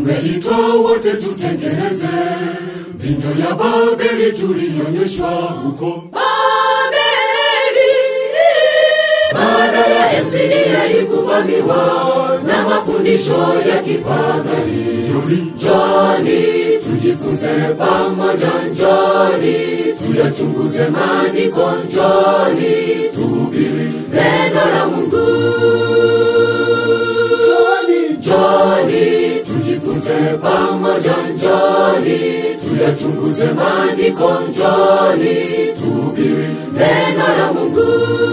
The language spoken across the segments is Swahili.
tumeitwa wote tutengeneze vinyo ya Babeli tulionyeshwa huko baada ya Esidia ikuvamiwa na mafundisho ya kipagani. Njoni tujifunze pamoja, njoni tuyachunguze maandiko, njoni tuhubiri neno la Mungu. Njoni, njoni tujifunze pamoja, njoni tuyachunguze maandiko, njoni tuhubiri neno la Mungu.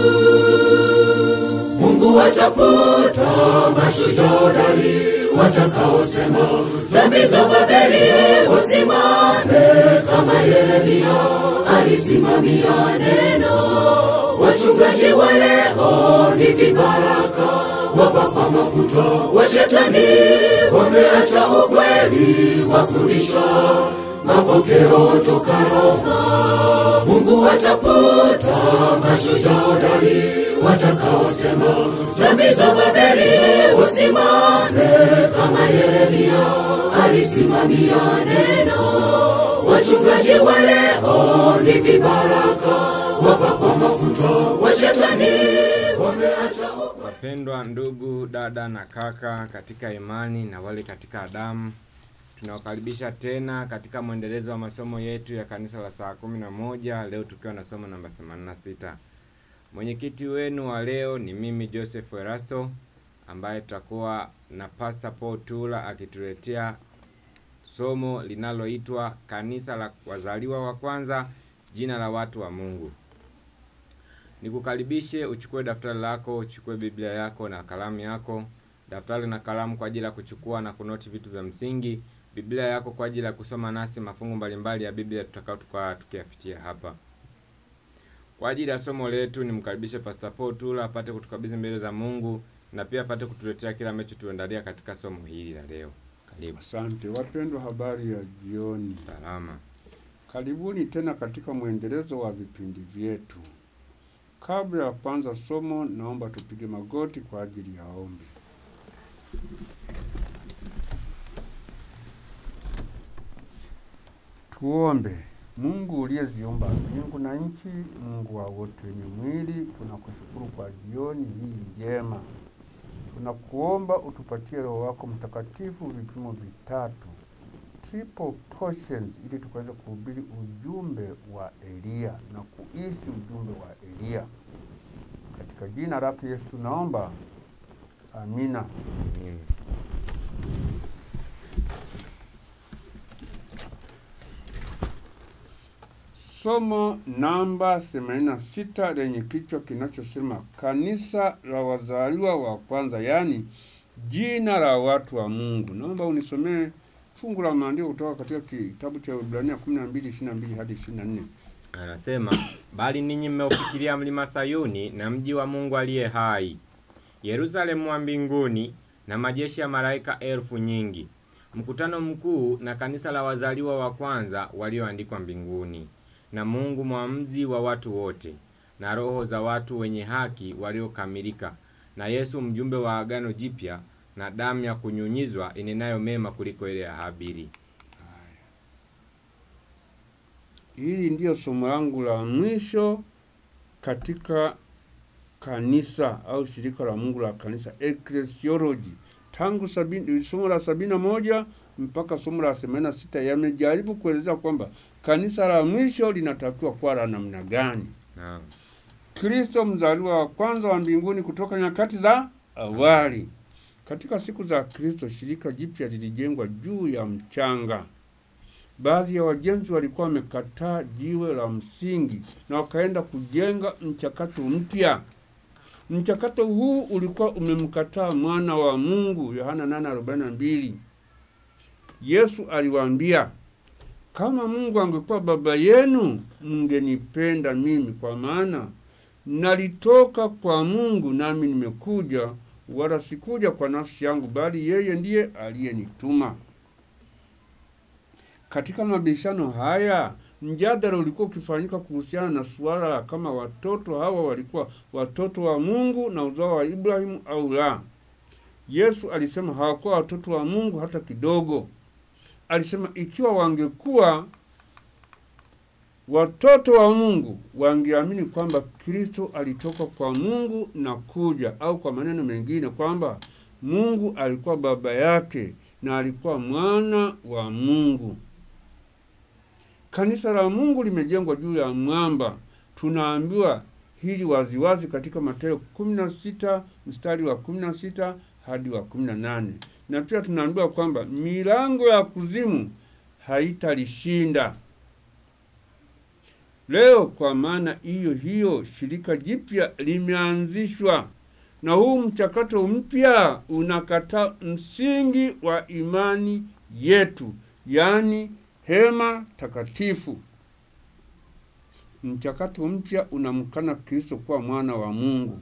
Mungu watafuta mashujodari watakaosema dhambi za Babeli wasimame kama Yeremia alisimamia neno. Wachungaji wa leo ni vibaraka wapapa mafuta wa shetani, wameacha ukweli, wafundisha mapokeo toka Roma. Mungu watafuta mashujodari watakaosema dhambi za Babeli wasimame kama Yeremia alisimamia neno. Wachungaji wa leo ni vibaraka wapakwa mafuta wa shetani, wameacha ukweli. Wapendwa ndugu, dada na kaka katika imani na wale katika Adamu, tunawakaribisha tena katika mwendelezo wa masomo yetu ya kanisa la saa kumi na moja leo tukiwa na somo namba 86. Mwenyekiti wenu wa leo ni mimi Joseph Erasto ambaye tutakuwa na Pastor Paul Tula akituletea somo linaloitwa kanisa la wazaliwa wa kwanza, jina la watu wa Mungu. Nikukaribishe uchukue daftari lako, uchukue Biblia yako na kalamu yako. Daftari na kalamu kwa ajili ya kuchukua na kunoti vitu vya msingi, Biblia yako kwa ajili ya kusoma nasi mafungu mbalimbali ya Biblia tutakao tukao tukiyapitia hapa. Kwa ajili ya somo letu nimkaribishe Pastor Paul Tula apate kutukabidhi mbele za Mungu na pia apate kutuletea kila ambacho tuendalia katika somo hili la leo. Karibu. Asante wapendwa, habari ya jioni. Salama. Karibuni tena katika mwendelezo wa vipindi vyetu. Kabla ya kuanza somo, naomba tupige magoti kwa ajili ya ombi. Tuombe. Mungu uliyeziumba mbingu na nchi, Mungu wa wote wenye mwili, tunakushukuru kwa jioni hii njema. Tunakuomba utupatie Roho wako Mtakatifu vipimo vitatu triple portions ili tukaweze kuhubiri ujumbe wa Eliya na kuishi ujumbe wa Eliya. Katika jina lake Yesu tunaomba, amina. Amen. Somo namba 86 lenye kichwa kinachosema kanisa la wazaliwa wa kwanza, yaani jina la watu wa Mungu. Naomba unisomee fungu la maandiko kutoka katika kitabu cha Ibrania 12:22 hadi 24. Anasema, bali ninyi mmeufikiria mlima Sayuni na mji wa Mungu aliye hai, Yerusalemu wa mbinguni na majeshi ya malaika elfu nyingi, mkutano mkuu na kanisa la wazaliwa wa kwanza walioandikwa mbinguni, na Mungu mwamuzi wa watu wote, na roho za watu wenye haki waliokamilika, na Yesu mjumbe wa agano jipya, na damu ya kunyunyizwa inenayo mema kuliko ile ya Habili. Hili ndiyo somo langu la mwisho katika kanisa au shirika la Mungu la kanisa ecclesiology. Tangu sabini, somo la sabini na moja mpaka somo la themanini na sita yamejaribu kuelezea kwamba kanisa la mwisho linatakiwa kuwa la namna gani. Naam. Kristo mzaliwa wa kwanza wa mbinguni kutoka nyakati za awali. Katika siku za Kristo, shirika jipya lilijengwa juu ya mchanga. Baadhi ya wajenzi walikuwa wamekataa jiwe la msingi na wakaenda kujenga mchakato mpya. Mchakato huu ulikuwa umemkataa mwana wa Mungu, Yohana 8:42. Yesu aliwaambia, kama Mungu angekuwa baba yenu, mngenipenda mimi, kwa maana nalitoka kwa Mungu nami nimekuja, wala sikuja kwa nafsi yangu, bali yeye ndiye aliyenituma. Katika mabishano haya mjadala ulikuwa ukifanyika kuhusiana na suala la kama watoto hawa walikuwa watoto wa Mungu na uzao wa Ibrahimu au la. Yesu alisema hawakuwa watoto wa Mungu hata kidogo. Alisema ikiwa wangekuwa watoto wa Mungu wangeamini kwamba Kristo alitoka kwa Mungu na kuja, au kwa maneno mengine kwamba Mungu alikuwa baba yake na alikuwa mwana wa Mungu. Kanisa la Mungu limejengwa juu ya mwamba. Tunaambiwa hili waziwazi katika Mathayo 16 mstari wa 16 hadi wa 18, na pia tunaambiwa kwamba milango ya kuzimu haitalishinda. Leo kwa maana hiyo hiyo, shirika jipya limeanzishwa, na huu mchakato mpya unakataa msingi wa imani yetu, yaani hema takatifu. Mchakato mpya unamkana Kristo kuwa mwana wa Mungu.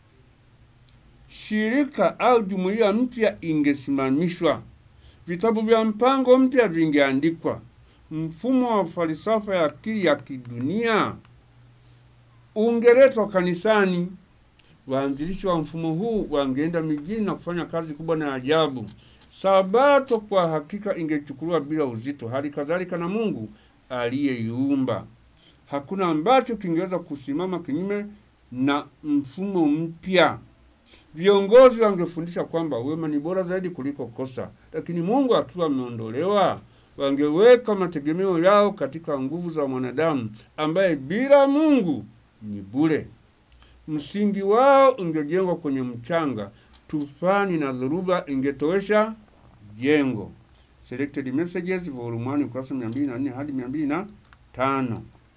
Shirika au jumuiya mpya ingesimamishwa, vitabu vya mpango mpya vingeandikwa, mfumo wa falsafa ya akili ya kidunia ungeletwa kanisani. Waanzilishi wa mfumo huu wangeenda mijini na kufanya kazi kubwa na ajabu. Sabato kwa hakika ingechukuliwa bila uzito, hali kadhalika na Mungu aliyeiumba. Hakuna ambacho kingeweza kusimama kinyume na mfumo mpya. Viongozi wangefundisha kwamba wema ni bora zaidi kuliko kosa, lakini Mungu akiwa ameondolewa, wangeweka mategemeo yao katika nguvu za mwanadamu ambaye bila Mungu ni bure. Msingi wao ungejengwa kwenye mchanga, tufani na dhoruba ingetowesha jengo. Selected Messages volume 1 ukurasa 204 hadi 205.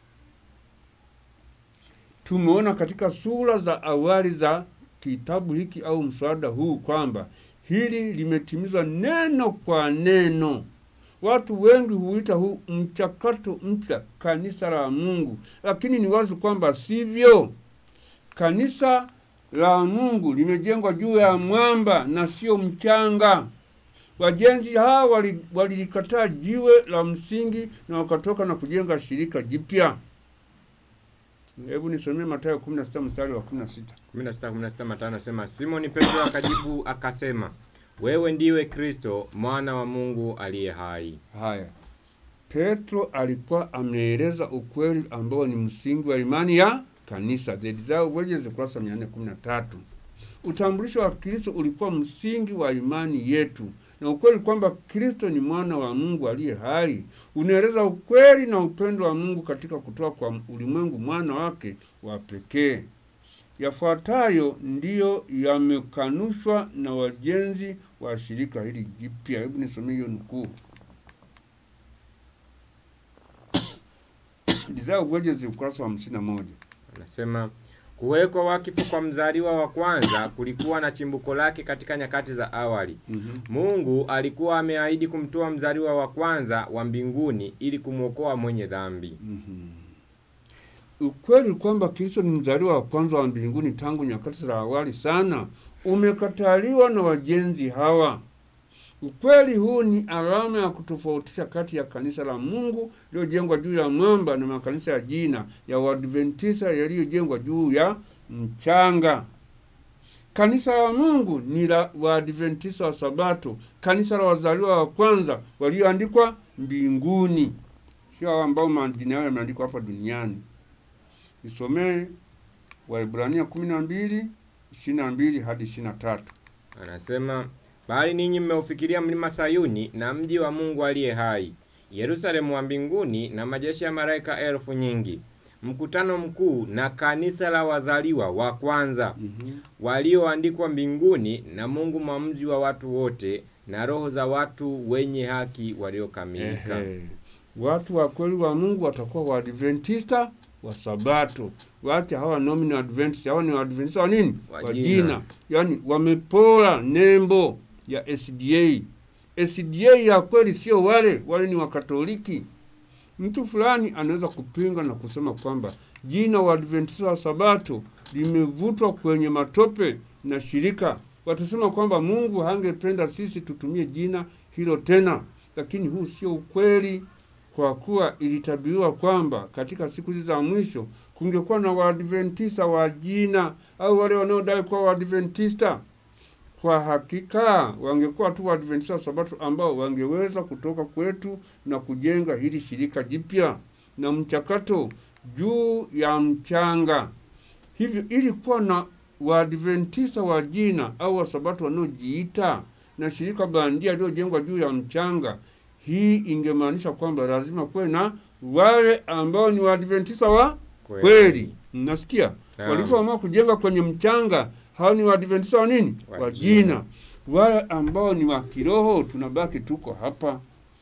Tumeona katika sura za awali za kitabu hiki au mswada huu kwamba hili limetimizwa neno kwa neno. Watu wengi huita huu mchakato mpya kanisa la Mungu, lakini ni wazi kwamba sivyo. Kanisa la Mungu limejengwa juu ya mwamba na sio mchanga. Wajenzi hawa walilikataa wali jiwe la msingi na wakatoka na kujenga shirika jipya. Hebu nisomee Mathayo 16 mstari wa 16. 16 16 Mathayo anasema, Simoni Petro akajibu akasema, wewe ndiwe Kristo mwana wa Mungu aliye hai. Haya, Petro alikuwa ameeleza ukweli ambao ni msingi wa imani ya kanisa. The Desire of Ages, ukurasa 413. Utambulisho wa Kristo ulikuwa msingi wa imani yetu, na ukweli kwamba Kristo ni mwana wa Mungu aliye hai unaeleza ukweli na upendo wa Mungu katika kutoa kwa ulimwengu mwana wake wa pekee. Yafuatayo ndiyo yamekanushwa na wajenzi wa shirika hili jipya. Hebu nisomee hiyo nukuu. Desire of Ages, ukurasa wa hamsini na moja. Anasema kuwekwa wakifu kwa mzaliwa wa kwanza kulikuwa na chimbuko lake katika nyakati za awali. Mhm. Mungu alikuwa ameahidi kumtoa mzaliwa wa kwanza wa mbinguni ili kumwokoa mwenye dhambi. Ukweli kwamba Kristo ni mzaliwa wa kwanza wa mbinguni tangu nyakati za awali sana umekataliwa na wajenzi hawa. Ukweli huu ni alama ya kutofautisha kati ya kanisa la Mungu lililojengwa juu ya mwamba na makanisa ya jina ya Waadventista yaliyojengwa juu ya mchanga. Kanisa la Mungu ni la Waadventista wa Sabato, kanisa la wazaliwa wa kwanza walioandikwa mbinguni, sio hao ambao majina yao yameandikwa hapa duniani. Isomee Waebrania kumi na mbili ishirini na mbili hadi ishirini na tatu. Anasema bali ninyi mmeufikiria mlima Sayuni na mji wa Mungu aliye hai, Yerusalemu wa mbinguni na majeshi ya malaika elfu nyingi, mkutano mkuu na kanisa la wazaliwa wa kwanza walioandikwa mbinguni na Mungu mwamuzi wa watu wote na roho za watu wenye haki waliokamilika. Ehe. Watu wa kweli wa Mungu watakuwa Waadventista wa Sabato. Wacha hawa nominal Adventist, hawa ni Waadventista wa nini? Wa Wa jina. jina. Yaani wamepola nembo ya SDA. SDA ya kweli sio wale, wale ni Wakatoliki. Mtu fulani anaweza kupinga na kusema kwamba jina Waadventista wa Sabato limevutwa kwenye matope na shirika. Watasema kwamba Mungu hangependa sisi tutumie jina hilo tena, lakini huu sio ukweli, kwa kuwa ilitabiriwa kwamba katika siku hizi za mwisho kungekuwa na Waadventista wa jina au wale wanaodai kuwa Waadventista. kwa hakika wangekuwa tu Waadventista wa Sabato ambao wangeweza kutoka kwetu na kujenga hili shirika jipya na mchakato juu ya mchanga. Hivyo ili kuwa na Waadventista wa jina au Wasabato wanaojiita na shirika bandia lililojengwa juu ya mchanga, hii ingemaanisha kwamba lazima kuwe na wale ambao ni Waadventista wa kweli. Mnasikia? Naam. Walipoamua kujenga kwenye mchanga, hao ni Waadventista wa nini? Wa Wa jina. jina. Wale ambao ni wa kiroho, tunabaki tuko hapa.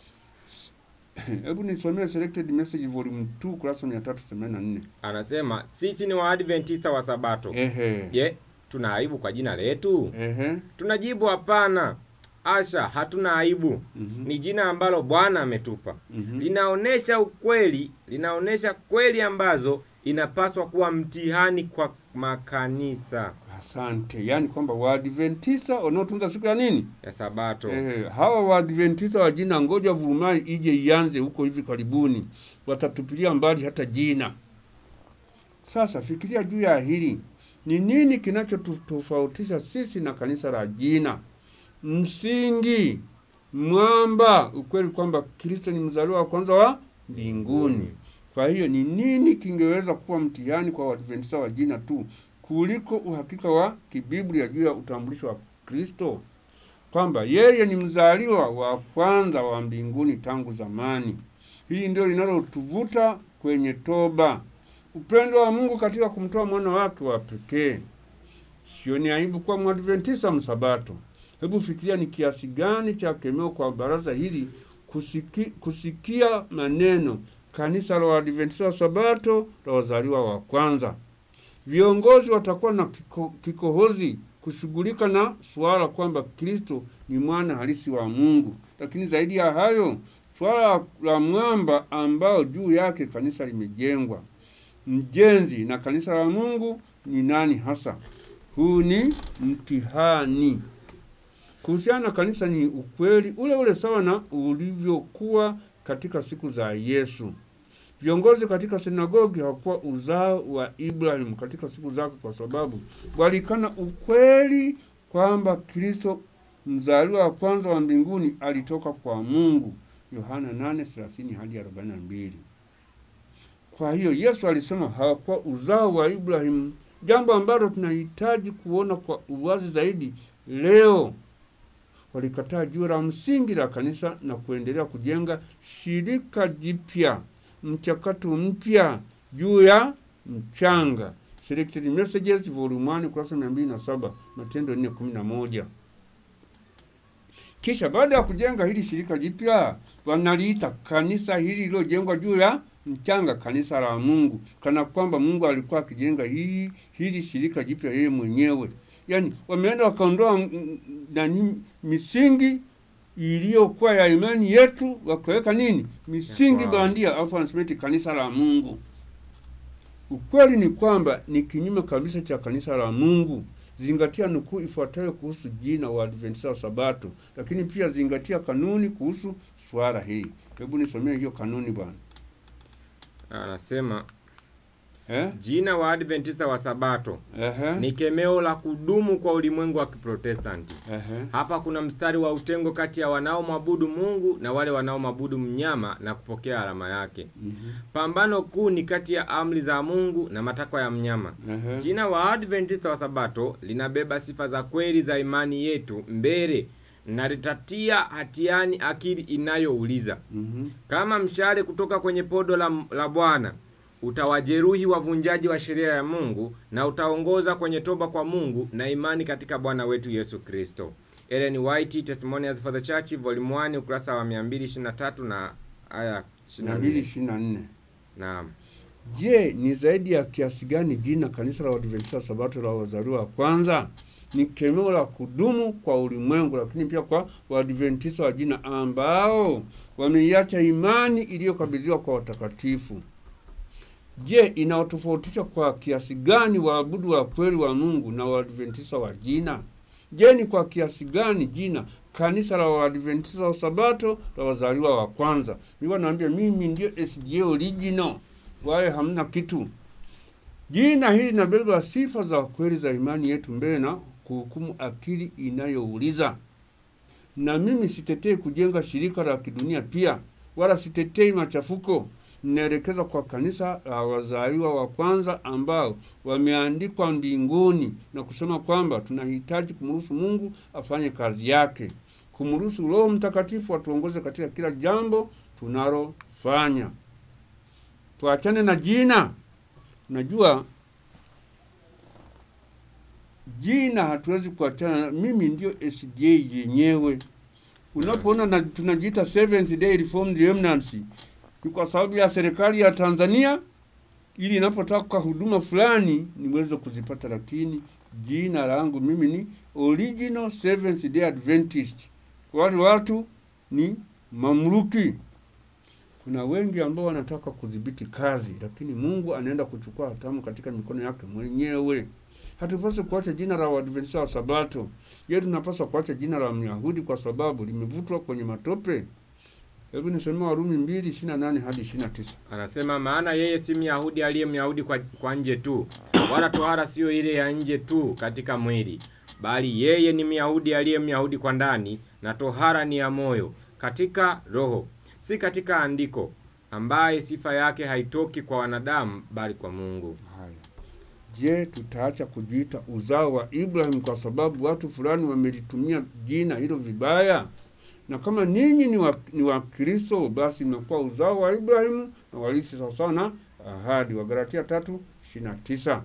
Hebu nisomee Selected Message Volume 2 kurasa 384. Anasema sisi ni Waadventista wa Sabato. Ehe. Je, tuna aibu kwa jina letu? Ehe. Tunajibu hapana. Asha, hatuna aibu. Mhm. Ni jina ambalo Bwana ametupa. Mhm. Linaonesha ukweli, linaonesha kweli ambazo inapaswa kuwa mtihani kwa makanisa Asante. Yaani kwamba Waadventista wanaotunza siku ya nini? ya Sabato. Eh, hawa Waadventista wa jina ngoja vurumai ije ianze huko hivi karibuni, watatupilia mbali hata jina. Sasa fikiria juu ya hili, ni nini kinachotofautisha sisi na kanisa la jina? Msingi, mwamba, ukweli kwamba Kristo ni mzaliwa wa kwanza wa mbinguni. Kwa hiyo ni nini kingeweza kuwa mtihani kwa Waadventista wa jina tu kuliko uhakika wa kibiblia juu ya utambulisho wa Kristo? kwamba yeye ni mzaliwa wa kwanza wa mbinguni tangu zamani. Hili ndio linalotuvuta kwenye toba, upendo wa Mungu katika kumtoa mwana wake wa pekee. Sio ni aibu kuwa Mwadventista msabato. Hebu fikiria ni kiasi gani cha kemeo kwa baraza hili kusiki, kusikia maneno kanisa la Waadventista wa Sabato la wazaliwa wa kwanza. Viongozi watakuwa na kiko, kikohozi kushughulika na suala kwamba Kristo ni mwana halisi wa Mungu, lakini zaidi ya hayo, suala la mwamba ambao juu yake kanisa limejengwa, mjenzi na kanisa la Mungu ni nani hasa? Huu ni mtihani. Kuhusiana na kanisa ni ukweli ule ule sawa na ulivyokuwa katika siku za Yesu. Viongozi katika sinagogi hawakuwa uzao wa Ibrahimu katika siku zake, kwa sababu walikana ukweli kwamba Kristo mzaliwa wa kwanza wa mbinguni alitoka kwa Mungu, Yohana 8:30 hadi 42. Kwa hiyo Yesu alisema hawakuwa uzao wa Ibrahimu, jambo ambalo tunahitaji kuona kwa uwazi zaidi leo. Walikataa juu la msingi la kanisa na kuendelea kujenga shirika jipya mchakato mpya juu ya mchanga. Selected Messages Volume 1 kurasa 207, Matendo 4:11. Kisha baada ya kujenga hili shirika jipya, wanaliita kanisa hili lililojengwa juu ya mchanga, kanisa la Mungu, kana kwamba Mungu alikuwa akijenga hii hili shirika jipya yeye mwenyewe. Yaani wameenda wakaondoa mm, mm, nani misingi iliyokuwa ya imani yetu, wakaweka nini misingi Ya kwao. bandia, alafu wanasema eti kanisa la Mungu. Ukweli ni kwamba ni kinyume kabisa cha kanisa la Mungu. Zingatia nukuu ifuatayo kuhusu jina wa Adventista wa Sabato, lakini pia zingatia kanuni kuhusu swala hili. Hebu nisomee hiyo kanuni bwana. Anasema Eh? jina wa Adventista wa Sabato Ehe. ni kemeo la kudumu kwa ulimwengu wa Kiprotestanti. Ehe. Hapa kuna mstari wa utengo kati ya wanaomwabudu Mungu na wale wanaomwabudu mnyama na kupokea alama yake. Mhm. Pambano kuu ni kati ya amri za Mungu na matakwa ya mnyama. Ehe. Jina wa Adventista wa Sabato linabeba sifa za kweli za imani yetu mbele na litatia hatiani akili inayouliza Mhm. kama mshale kutoka kwenye podo la, la Bwana utawajeruhi wavunjaji wa sheria ya Mungu na utaongoza kwenye toba kwa Mungu na imani katika Bwana wetu Yesu Kristo. Ellen White Testimonials for the Church volume 1 ukurasa wa 223 na aya 24. 224. Naam. Je, ni zaidi ya kiasi gani jina kanisa la Waadventista wa Sabato la wazaliwa wa kwanza? Ni kemeo la kudumu kwa ulimwengu, lakini pia kwa Waadventista wa jina ambao wameiacha imani iliyokabidhiwa kwa watakatifu. Je, inawatofautisha kwa kiasi gani waabudu wa kweli wa Mungu na Waadventista wa jina? Je, ni kwa kiasi gani jina kanisa la Waadventista wa Sabato la wazaliwa wa kwanza? Mimi naambia mimi ndio SDA original wale hamna kitu. Jina hili linabeba sifa za kweli za imani yetu mbele na kuhukumu akili inayouliza. Na mimi sitetei kujenga shirika la kidunia pia, wala sitetei machafuko. Ninaelekeza kwa kanisa la wazaliwa wa kwanza ambao wameandikwa mbinguni na kusema kwamba tunahitaji kumruhusu Mungu afanye kazi yake, kumruhusu Roho Mtakatifu atuongoze katika kila jambo tunalofanya. Tuachane na jina. Najua jina hatuwezi kuachana. Mimi ndio SDA yenyewe. Unapoona na tunajiita Seventh Day Reformed Remnants ni kwa sababu ya serikali ya Tanzania, ili inapotaka huduma fulani niweze kuzipata, lakini jina langu mimi ni Original Seventh Day Adventist. Wale watu ni mamluki. Kuna wengi ambao wanataka kudhibiti kazi, lakini Mungu anaenda kuchukua hatamu katika mikono yake mwenyewe. Hatupaswi kuacha jina la Waadventista wa Sabato. Je, tunapaswa kuacha jina la Myahudi kwa sababu limevutwa kwenye matope? Hebu nisome Warumi mbili ishirini na nane hadi ishirini na tisa. Anasema maana yeye si Myahudi aliye Myahudi kwa, kwa nje tu, wala tohara siyo ile ya nje tu katika mwili, bali yeye ni Myahudi aliye Myahudi kwa ndani, na tohara ni ya moyo katika roho, si katika andiko, ambaye sifa yake haitoki kwa wanadamu, bali kwa Mungu. Haya, je, tutaacha kujiita uzao wa Ibrahim kwa sababu watu fulani wamelitumia jina hilo vibaya? Na kama ninyi ni wa, ni wa Kristo, basi mnakuwa uzao wa Ibrahimu na walisi sawasawa na ahadi. Wagalatia tatu ishirini na tisa.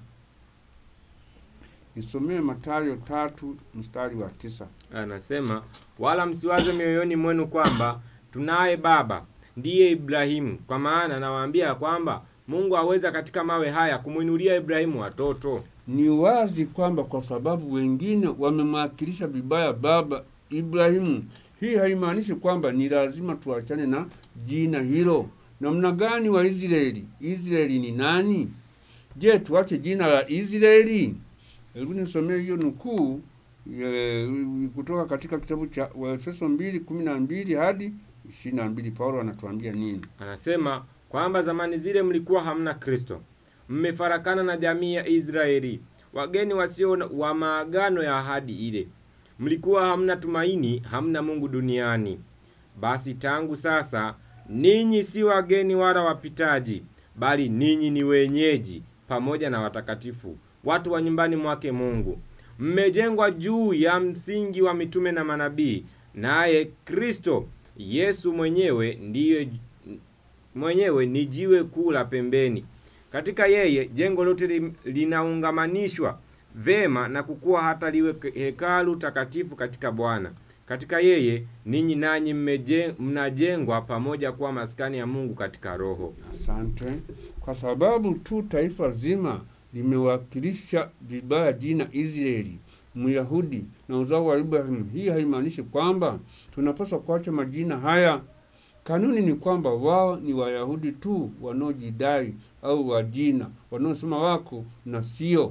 Nisomee Mathayo tatu mstari wa tisa. Anasema wala msiwaze mioyoni mwenu kwamba tunaye baba ndiye Ibrahimu, kwa maana nawaambia kwamba Mungu aweza katika mawe haya kumwinulia Ibrahimu watoto. Ni wazi kwamba kwa sababu wengine wamemwakilisha vibaya baba Ibrahimu, hii haimaanishi kwamba ni lazima tuachane na jina hilo. Namna gani wa Israeli? Israeli ni nani? Je, tuache jina la Israeli? Hebu nisomee hiyo nukuu e, kutoka katika kitabu cha Waefeso mbili kumi na mbili hadi ishirini na mbili. Paulo anatuambia nini? Anasema kwamba zamani zile mlikuwa hamna Kristo, mmefarakana na jamii ya Israeli, wageni wasio wa maagano ya ahadi ile. Mlikuwa hamna tumaini, hamna Mungu duniani. Basi tangu sasa ninyi si wageni wala wapitaji, bali ninyi ni wenyeji pamoja na watakatifu, watu wa nyumbani mwake Mungu. Mmejengwa juu ya msingi wa mitume na manabii, naye Kristo Yesu mwenyewe ndiye mwenyewe ni jiwe kuu la pembeni. Katika yeye jengo lote li- linaungamanishwa vema na kukua hata liwe ke- hekalu takatifu katika Bwana. Katika yeye ninyi nanyi mmeje- mnajengwa pamoja kuwa maskani ya Mungu katika Roho. Asante. Kwa sababu tu taifa zima limewakilisha vibaya jina Israeli, Myahudi na uzao wa Ibrahimu, hii haimaanishi kwamba tunapaswa kuacha majina haya. Kanuni ni kwamba wao ni Wayahudi tu wanaojidai au wajina wanaosema wako na sio,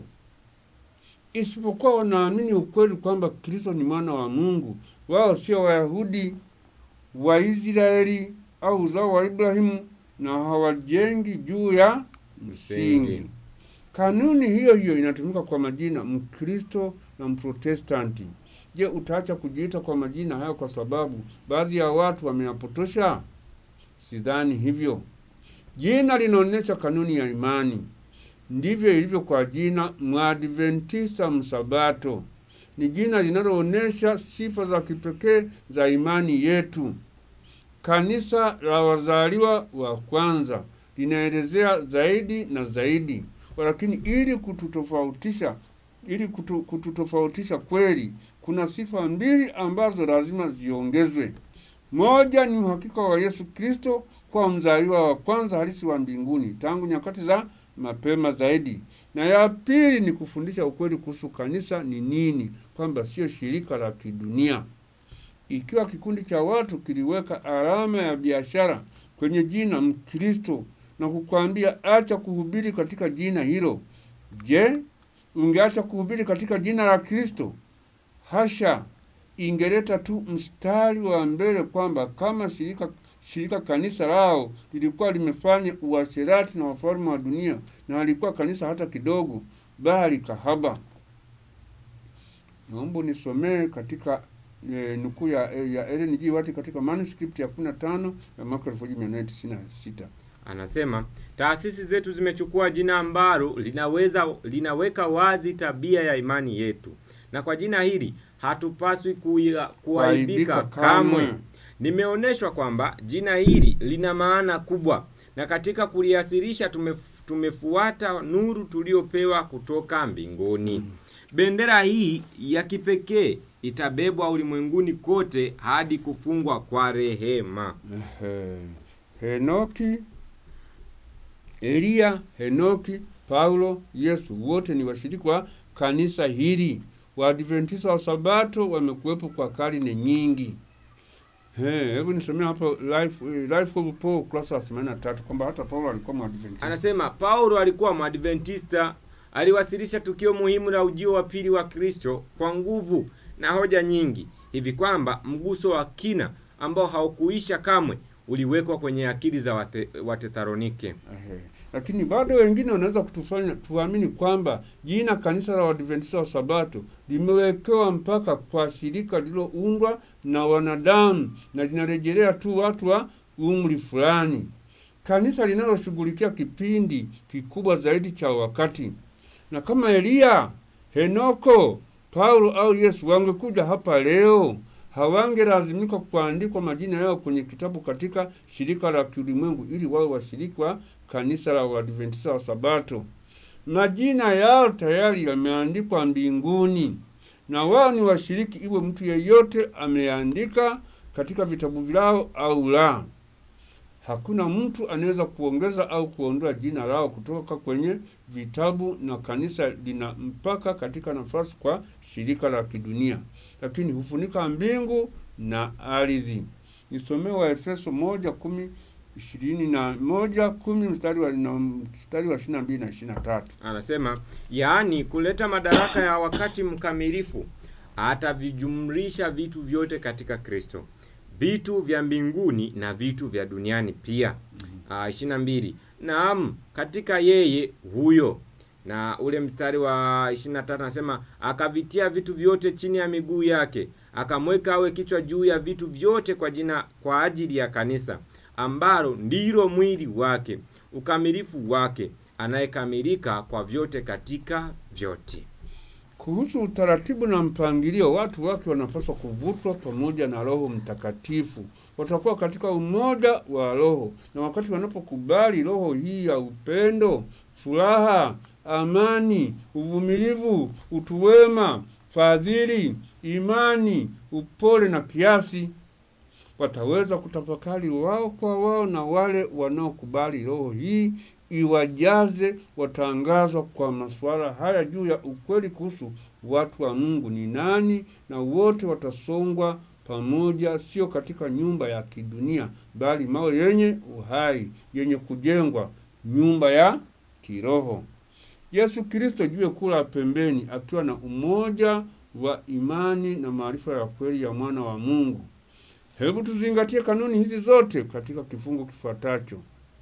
isipokuwa wanaamini ukweli kwamba Kristo ni mwana wa Mungu. Wao sio Wayahudi wa Israeli au uzao wa Ibrahimu na hawajengi juu ya msingi. Msingi. Kanuni hiyo hiyo inatumika kwa majina Mkristo na Mprotestanti. Je, utaacha kujiita kwa majina hayo kwa sababu baadhi ya watu wameyapotosha? Sidhani hivyo. Jina linaonyesha kanuni ya imani. Ndivyo ilivyo kwa jina Mwadventista Msabato. Ni jina linaloonyesha sifa za kipekee za imani yetu. Kanisa la wazaliwa wa kwanza linaelezea zaidi na zaidi, lakini ili kututofautisha ili kutu, kututofautisha kweli, kuna sifa mbili ambazo lazima ziongezwe. Moja ni uhakika wa Yesu Kristo kwa mzaliwa wa kwanza halisi wa mbinguni tangu nyakati za mapema zaidi, na ya pili ni kufundisha ukweli kuhusu kanisa ni nini, kwamba sio shirika la kidunia. Ikiwa kikundi cha watu kiliweka alama ya biashara kwenye jina Mkristo na kukwambia acha kuhubiri katika jina hilo, je, ungeacha kuhubiri katika jina la Kristo? Hasha! Ingeleta tu mstari wa mbele kwamba kama shirika shirika kanisa lao lilikuwa limefanya uasherati na wafalme wa dunia na halikuwa kanisa hata kidogo, bali kahaba. naomba nisomee katika e, nukuu ya, ya Ellen G. White katika manuscript ya 15 ya mwaka 1896. Anasema taasisi zetu zimechukua jina ambalo linaweza linaweka wazi tabia ya imani yetu, na kwa jina hili hatupaswi kuia- kuaibika Kuaibika kamwe. kamwe. Nimeonyeshwa kwamba jina hili lina maana kubwa, na katika kuliasirisha tumef, tumefuata nuru tuliopewa kutoka mbinguni. Bendera hii ya kipekee itabebwa ulimwenguni kote hadi kufungwa kwa rehema. Ehe. Henoki, Eliya, Henoki, Paulo, Yesu wote ni washiriki wa kanisa hili. Waadventista wa Sabato wamekuwepo kwa karne nyingi. He, hebu nisomea hapo Life, eh, Life of Paul kurasa wa 83 kwamba hata Paulo alikuwa Mwadventista. Anasema Paulo alikuwa Mwadventista, aliwasilisha tukio muhimu la ujio wa pili wa Kristo kwa nguvu na hoja nyingi, hivi kwamba mguso wa kina ambao haukuisha kamwe uliwekwa kwenye akili za wate, Watesalonike. Ehe. Lakini bado wengine wanaweza kutufanya tuamini kwamba jina kanisa la Waadventista wa Sabato limewekewa mpaka kwa shirika lililoundwa na wanadamu na linarejelea tu watu wa umri fulani, kanisa linaloshughulikia kipindi kikubwa zaidi cha wakati. Na kama Eliya, Henoko, Paulo au Yesu wangekuja hapa leo, hawangelazimika kuandikwa majina yao kwenye kitabu katika shirika la kiulimwengu ili wawe washiriki wa kanisa la Waadventista wa Sabato. Majina yao tayari yameandikwa mbinguni na wao ni washiriki, iwe mtu yeyote ameandika katika vitabu vyao au la. Hakuna mtu anaweza kuongeza au kuondoa jina lao kutoka kwenye vitabu, na kanisa lina mpaka katika nafasi kwa shirika la kidunia, lakini hufunika mbingu na ardhi. Nisomee wa Efeso moja kumi ishirini na moja kumi mstari wa na mstari wa ishirini na mbili na ishirini na tatu. Anasema yaani kuleta madaraka ya wakati mkamilifu, atavijumlisha vitu vyote katika Kristo, vitu vya mbinguni na vitu vya duniani pia. Ah, ishirini na mbili naam, katika yeye huyo na ule mstari wa 23 anasema akavitia vitu vyote chini ya miguu yake, akamweka awe kichwa juu ya vitu vyote kwa jina kwa ajili ya kanisa, ambalo ndilo mwili wake, ukamilifu wake, anayekamilika kwa vyote katika vyote. Kuhusu utaratibu na mpangilio, watu wake wanapaswa kuvutwa pamoja na Roho Mtakatifu. Watakuwa katika umoja wa Roho, na wakati wanapokubali roho hii ya upendo, furaha, amani, uvumilivu, utu wema, fadhili, imani, upole na kiasi, wataweza kutafakari wao kwa wao, na wale wanaokubali roho hii iwajaze watangazwa kwa masuala haya juu ya ukweli kuhusu watu wa Mungu ni nani, na wote watasongwa pamoja, sio katika nyumba ya kidunia, bali mawe yenye uhai, yenye kujengwa, nyumba ya kiroho. Yesu Kristo juu kula pembeni, akiwa na umoja wa imani na maarifa ya kweli ya mwana wa Mungu. Hebu tuzingatie kanuni hizi zote katika kifungu kifuatacho.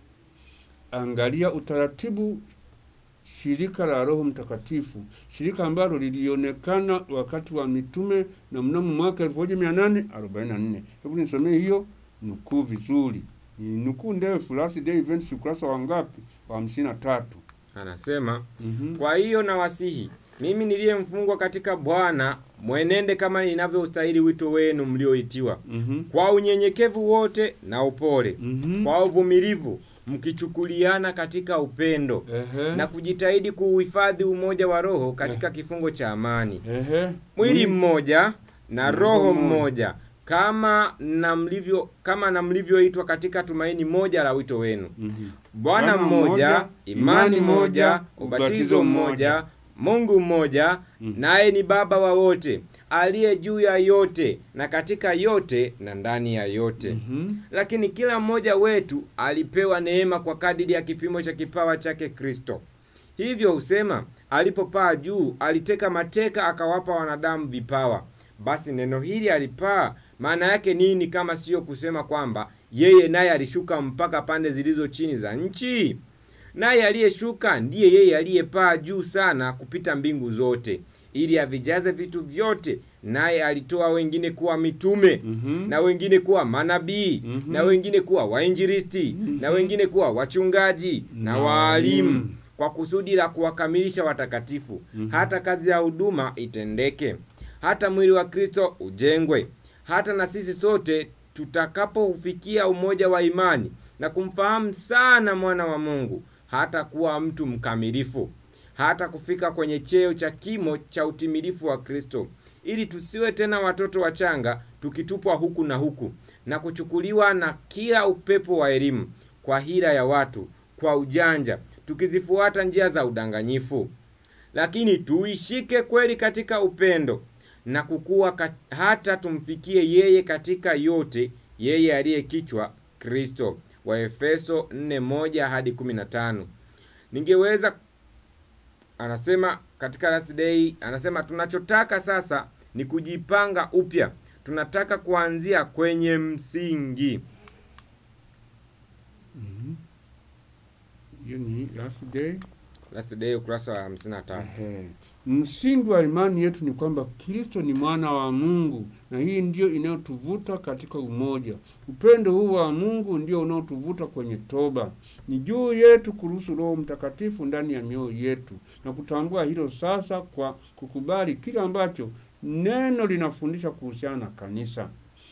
Angalia utaratibu shirika la Roho Mtakatifu, shirika ambalo lilionekana wakati wa mitume na mnamo mwaka 1844. Hebu nisomee hiyo nukuu vizuri. Ni nukuu ndefu, Last Day Events, ukurasa wa ngapi? Wa hamsini na tatu. Anasema Mhm. Kwa hiyo nawasihi mimi niliye mfungwa katika Bwana, mwenende kama inavyostahili wito wenu mlioitiwa, Mhm. kwa unyenyekevu wote na upole, Mhm. kwa uvumilivu, mkichukuliana katika upendo Ehe. na kujitahidi kuuhifadhi umoja wa Roho katika kifungo cha amani, Ehe. mwili Mm. mmoja na Na roho roho moja. mmoja, kama na mlivyo kama na mlivyoitwa katika tumaini moja la wito wenu. Mhm. Bwana Bwana mmoja, mmoja, imani imani moja, moja, ubatizo ubatizo mmoja, mmoja. Mungu mmoja, Mm. naye ni Baba wa wote, aliye juu ya yote na katika yote na ndani ya yote. Mhm. Lakini kila mmoja wetu alipewa neema kwa kadiri ya kipimo cha kipawa chake Kristo. Hivyo husema, alipopaa juu, aliteka mateka akawapa wanadamu vipawa. Basi neno hili alipaa, maana yake nini kama siyo kusema kwamba yeye naye alishuka mpaka pande zilizo chini za nchi? Naye aliyeshuka ndiye yeye aliyepaa juu sana kupita mbingu zote, ili avijaze vitu vyote, naye alitoa wengine kuwa mitume Mhm. na wengine kuwa manabii Mhm. na wengine kuwa wainjilisti na wengine kuwa wachungaji na Na waalimu waalimu. kwa kusudi la kuwakamilisha watakatifu hata kazi ya huduma itendeke hata mwili wa kristo ujengwe hata na sisi sote tutakapoufikia umoja wa imani na kumfahamu sana mwana wa mungu hata kuwa mtu mkamilifu hata kufika kwenye cheo cha kimo cha utimilifu wa kristo ili tusiwe tena watoto wachanga tukitupwa huku na huku na kuchukuliwa na kila upepo wa elimu kwa hila ya watu kwa ujanja tukizifuata njia za udanganyifu lakini tuishike kweli katika upendo na kukua kat, hata tumfikie yeye katika yote yeye aliye kichwa kristo waefeso 4:1 hadi 15 ningeweza anasema katika last day anasema tunachotaka sasa ni kujipanga upya tunataka kuanzia kwenye msingi Hiyo ni last day. last day ukurasa wa 53 Ehe. Msingi wa imani yetu ni kwamba Kristo ni mwana wa Mungu, na hii ndio inayotuvuta katika umoja. Upendo huu wa Mungu ndio unaotuvuta kwenye toba. Ni juu yetu kuruhusu Roho Mtakatifu ndani ya mioyo yetu na kutambua hilo sasa, kwa kukubali kile ambacho neno linafundisha kuhusiana na kanisa.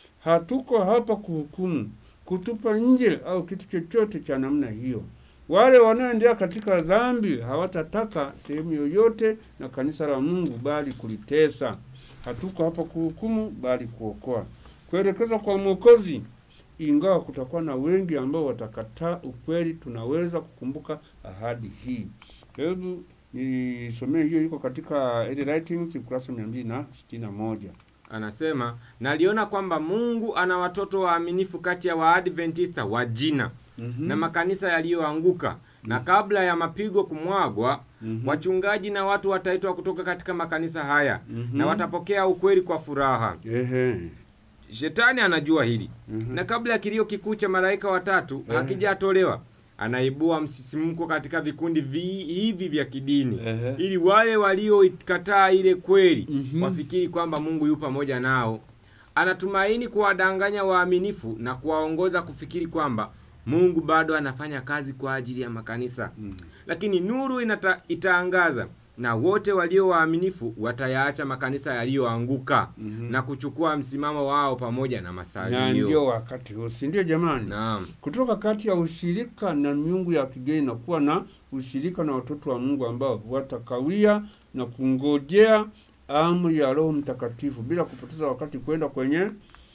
Hatuko hapa kuhukumu, kutupa nje au kitu chochote cha namna hiyo. Wale wanaoendelea katika dhambi hawatataka sehemu yoyote na kanisa la Mungu, bali kulitesa. Hatuko hapa kuhukumu, bali kuokoa, kuelekeza kwa Mwokozi. Ingawa kutakuwa na wengi ambao watakataa ukweli, tunaweza kukumbuka ahadi hii. Hebu nisomee hiyo, iko katika Early Writings ukurasa mia mbili na sitini na moja. anasema naliona kwamba mungu ana watoto waaminifu kati ya waadventista wa jina Mhm. na makanisa yaliyoanguka na kabla ya mapigo kumwagwa Mhm. wachungaji na watu wataitwa kutoka katika makanisa haya Mhm. na watapokea ukweli kwa furaha Ehe. shetani anajua hili Mhm. na kabla ya kilio kikuu cha malaika watatu Eh. hakijatolewa anaibua msisimko katika vikundi vi, hivi vya kidini Ehe. ili wale walioikataa ile kweli Mhm. wafikiri kwamba mungu yu pamoja nao anatumaini kuwadanganya waaminifu na kuwaongoza kufikiri kwamba mungu bado anafanya kazi kwa ajili ya makanisa Mhm. lakini nuru inata, itaangaza na wote walio waaminifu watayaacha makanisa yaliyoanguka Mhm. na kuchukua msimamo wao pamoja na na masalio ndio wakati huu, si ndio jamani? naam kutoka kati ya ushirika na miungu ya kigeni na kuwa na ushirika na watoto wa Mungu ambao watakawia na kungojea amri ya Roho Mtakatifu bila kupoteza wakati kwenda kwenye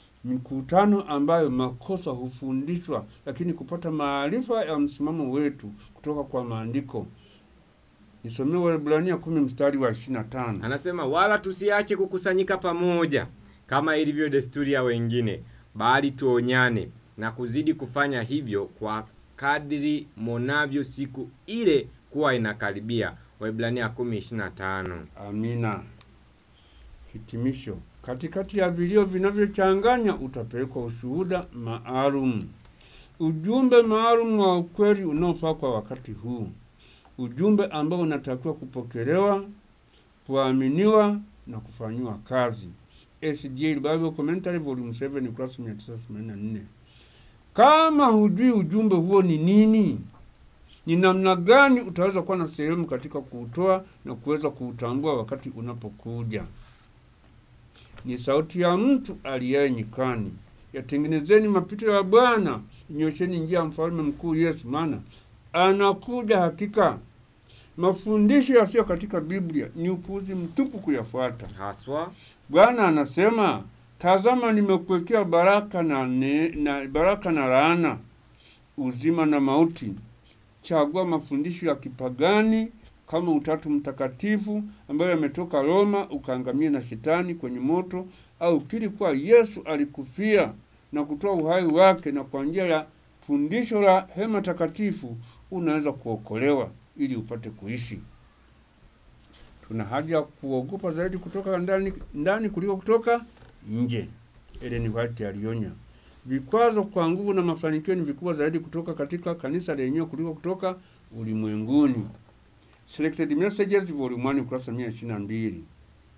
mikutano ambayo makosa hufundishwa, lakini kupata maarifa ya msimamo wetu kutoka kwa maandiko. Nisomee Waebrania kumi mstari wa ishirini na tano. anasema wala tusiache kukusanyika pamoja kama ilivyo desturi ya wengine bali tuonyane na kuzidi kufanya hivyo kwa kadri monavyo siku ile kuwa inakaribia waibrania 10:25 Amina. Hitimisho. Katikati ya vilio vinavyochanganya utapelekwa ushuhuda maalum, ujumbe maalum wa ukweli unaofaa kwa wakati huu, ujumbe ambao unatakiwa kupokelewa, kuaminiwa na kufanyiwa kazi. SDA Bible Commentary Volume 7 ukurasa 984. Kama hujui ujumbe huo ni nini, ni namna gani utaweza kuwa na sehemu katika kuutoa na kuweza kuutambua wakati unapokuja. Ni sauti ya mtu aliyaye nyikani, yatengenezeni mapito ya Bwana, nyosheni njia ya mfalme mkuu Yesu, maana anakuja hakika. Mafundisho yasiyo katika Biblia ni upuuzi mtupu kuyafuata. haswa Bwana anasema, tazama, nimekuwekea baraka na, ne, na baraka na laana, uzima na mauti. Chagua mafundisho ya kipagani kama Utatu Mtakatifu ambayo yametoka Roma, ukaangamia na shetani kwenye moto, au kiri kuwa Yesu alikufia na kutoa uhai wake, na kwa njia ya fundisho la hema takatifu unaweza kuokolewa ili upate kuishi. Tuna haja ya kuogopa zaidi kutoka ndani, ndani kuliko kutoka nje. Ellen White alionya. Vikwazo kwa nguvu na mafanikio ni vikubwa zaidi kutoka katika kanisa lenyewe kuliko kutoka ulimwenguni. Selected Messages Volume 1 ukurasa 122.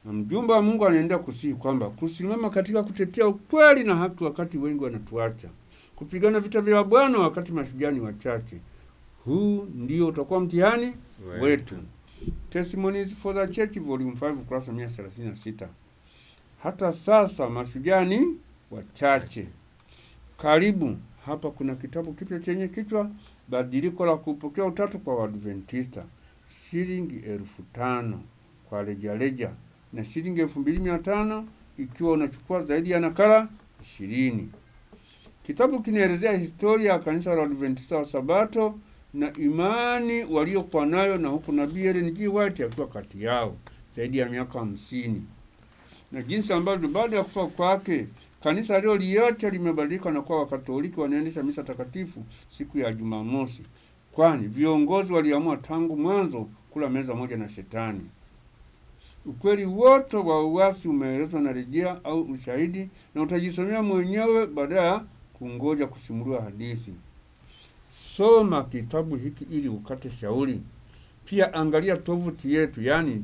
Na mjumbe wa Mungu anaendelea kusihi kwamba kusimama katika kutetea ukweli na haki wakati wengi wanatuacha, kupigana vita vya Bwana wakati mashujaa ni wachache. Huu ndio utakuwa mtihani wetu. Testimonies for the Church volume 5 ukurasa 136. Hata sasa mashujaa ni wachache. Karibu hapa kuna kitabu kipya chenye kichwa badiliko la kupokea utatu kwa Waadventista, shilingi elfu tano kwa rejareja na shilingi elfu mbili mia tano ikiwa unachukua zaidi ya nakala ishirini. Kitabu kinaelezea historia ya kanisa la Adventista wa Sabato na imani waliokuwa nayo, na huku nabii Ellen G. White akiwa kati yao zaidi ya miaka hamsini, na jinsi ambavyo baada ya kufa kwake kanisa aliloliacha limebadilika na kuwa Wakatoliki wanaendesha misa takatifu siku ya Jumamosi, kwani viongozi waliamua tangu mwanzo kula meza moja na Shetani. Ukweli wote wa uasi umeelezwa na rejea au ushahidi, na utajisomea mwenyewe baada ya kungoja kusimuliwa hadithi. Soma kitabu hiki ili ukate shauri. Pia angalia tovuti yetu, yani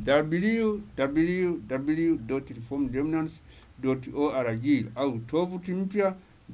www.reformedremnants.org au tovuti mpya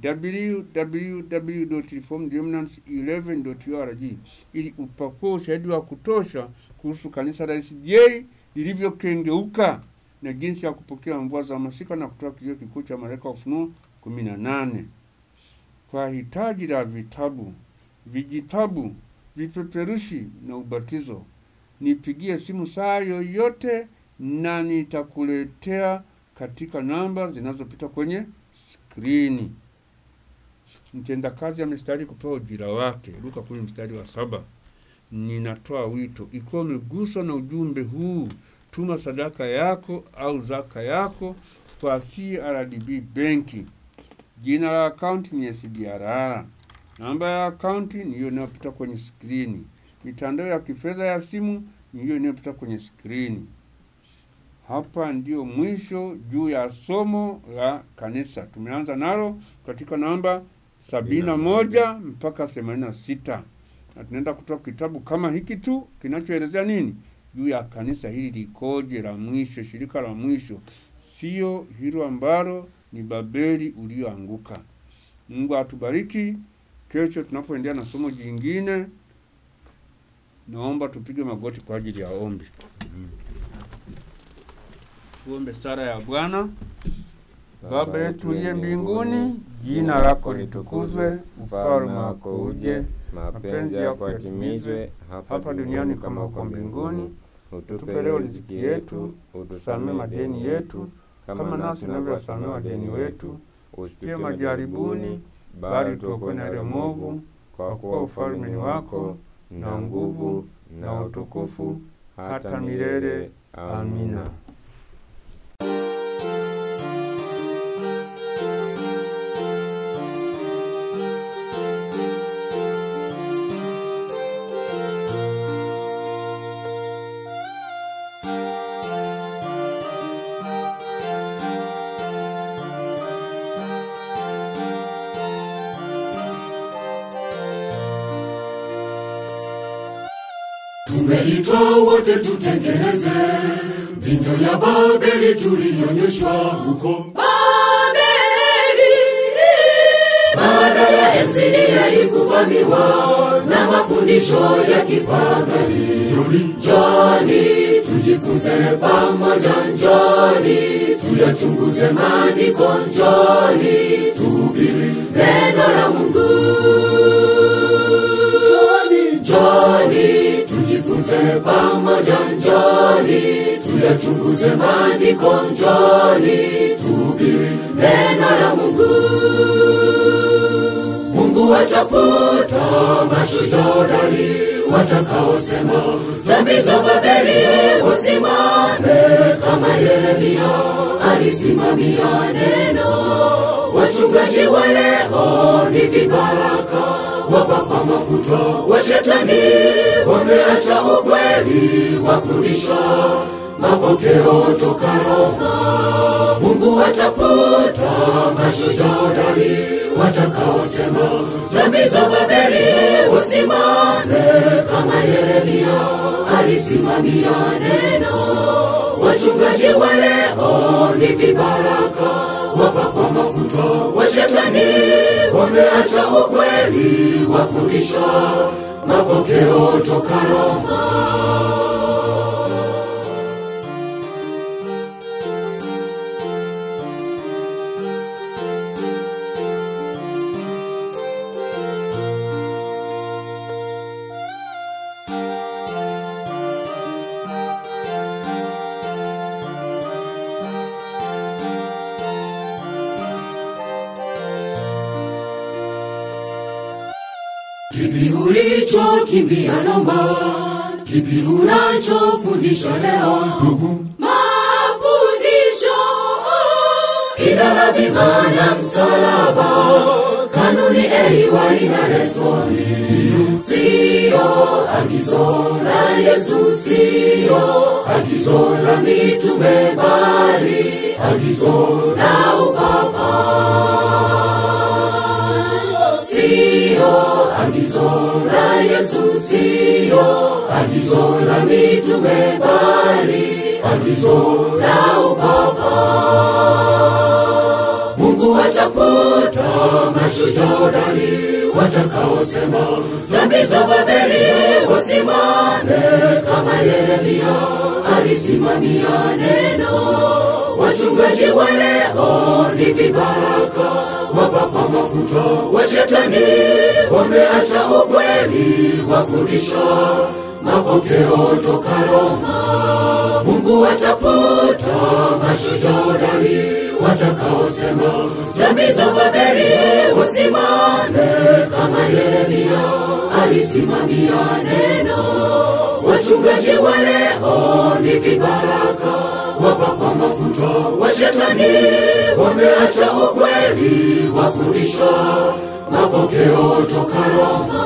www.reformedremnants11.org ili upakue ushahidi wa kutosha kuhusu kanisa la SDA lilivyokengeuka na jinsi ya kupokea mvua za masika na kutoa kilio kikuu cha malaika wa Ufunuo kumi na nane. Kwa hitaji la vitabu, vijitabu, vipeperushi na ubatizo, nipigie simu saa yoyote na nitakuletea katika namba zinazopita kwenye skrini. Mtendakazi amestahili kupewa ujira wake. Luka kumi mstari wa saba. Ninatoa wito, ikiwa umeguswa na ujumbe huu, tuma sadaka yako au zaka yako kwa CRDB benki. Jina la akaunti ni SDRR. Namba ya akaunti ni hiyo inayopita kwenye skrini. Mitandao ya kifedha ya simu ni hiyo inayopita kwenye skrini. Hapa ndio mwisho juu ya somo la kanisa. Tumeanza nalo katika namba sabini na moja mpaka themanini na sita na tunaenda kutoa kitabu kama hiki tu kinachoelezea nini juu ya kanisa hili likoje, la mwisho, shirika la mwisho, sio hilo ambalo ni Babeli ulioanguka. Mungu atubariki. Kesho tunapoendelea na somo jingine, naomba tupige magoti kwa ajili ya ombi. Tuombe sala ya Bwana. Baba yetu uliye mbinguni, jina lako litukuzwe, ufalme wako uje, mapenzi yako yatimizwe hapa duniani kama huko mbinguni. Utupe leo riziki yetu, utusamee madeni yetu kama nasi tunavyowasamea wadeni wetu, usitie majaribuni, bali tuokoe na ile mwovu, kwa kuwa ufalme ni wako na nguvu na utukufu hata milele. Amina. Tumeitwa wote tutengeneze vinyo ya Babeli tuliyonyeshwa huko Babeli. Baada ya Esidia ikuvamiwa na mafundisho ya kipagani, njoni tujifunze pamoja, njoni tuyachunguze maandiko, njoni tuhubiri neno la Mungu. Njoni tujifunze pamoja, njoni tuyachunguze maandiko, njoni tuhubiri neno la Mungu. Mungu watafuta mashujaa hodari watakaosema dhambi za Babeli wasimame kama Yeremia alisimamia neno. Wachungaji wa leo ni vibaraka wapapa mafuta wa shetani, wameacha ukweli, wafundisha mapokeo toka Roma. Mungu watafuta mashujaa hodari watakaosema dhambi za Babeli wasimame kama Yeremia alisimamia neno. wachungaji wa leo ni vibaraka wapakwa mafuta wa shetani wameacha ukweli wafundisha mapokeo toka Roma Kipi ulichokimbia Roma? Kipi unachofundisha leo? ndugu Mafundisho idara bima na msalaba, kanuni eiwa ina lesoni, siyo agizo la Yesu, siyo agizo la mitume, bali agizo la upapa siyo agizo la Yesu, siyo agizo la mitume, bali agizo la upapa. Mungu atafuta mashujodari watakaosema dhambi za Babeli wasimame kama Yeremia alisimamia neno. Wachungaji wa leo ni vibaraka wapapa mafuta wa shetani, wameacha ukweli wafundisha mapokeo toka Roma. Mungu atafuta mashujodari watakaosema dhambi za Babeli wasimame kama Yeremia alisimamia neno. Wachungaji wa leo ni vibaraka wapakwa mafuta wa shetani, wameacha ukweli wafundisha mapokeo toka Roma.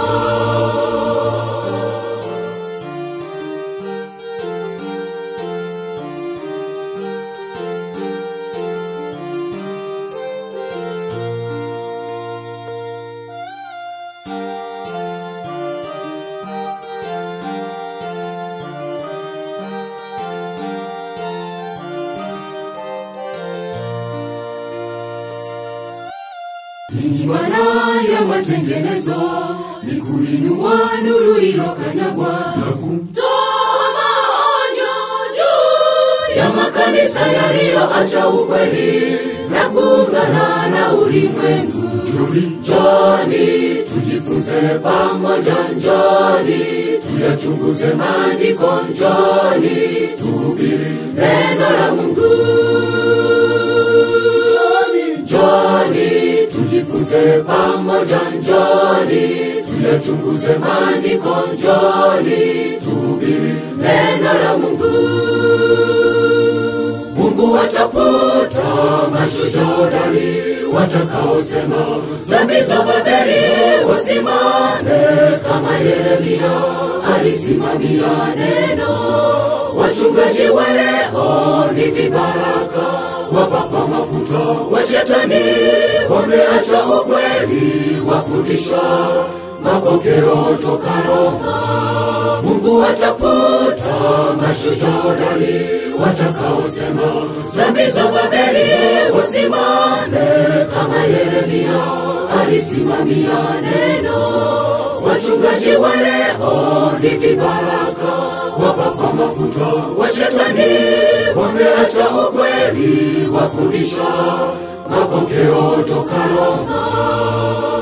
Ninyi maana ya matengenezo ni kuinua nuru ilokanyagwa na kutoa maonyo juu ya makanisa yaliyoacha ukweli na kuungana na ulimwengu. Njoni tujifunze pamoja, njoni tuyachunguze maandiko, njoni tuhubiri neno la Mungu. Njoni tujifunze pamoja, njoni tuyachunguze maandiko, njoni tuhubiri neno la Mungu. Mungu atafuta mashujodari watakaosema dhambi za Babeli wasimame kama Yeremia alisimamia neno. Wachungaji wa leo ni vibaraka wapakwa mafuta wa shetani, wameacha ukweli wafundisha mapokeo toka Roma. Mungu atafuta mashujodari watakaosema dhambi za Babeli wasimame kama Yeremia alisimamia neno. Wachungaji wa leo ni vibaraka wapakwa mafuta wa shetani, wameacha ukweli wafundisha mapokeo toka Roma.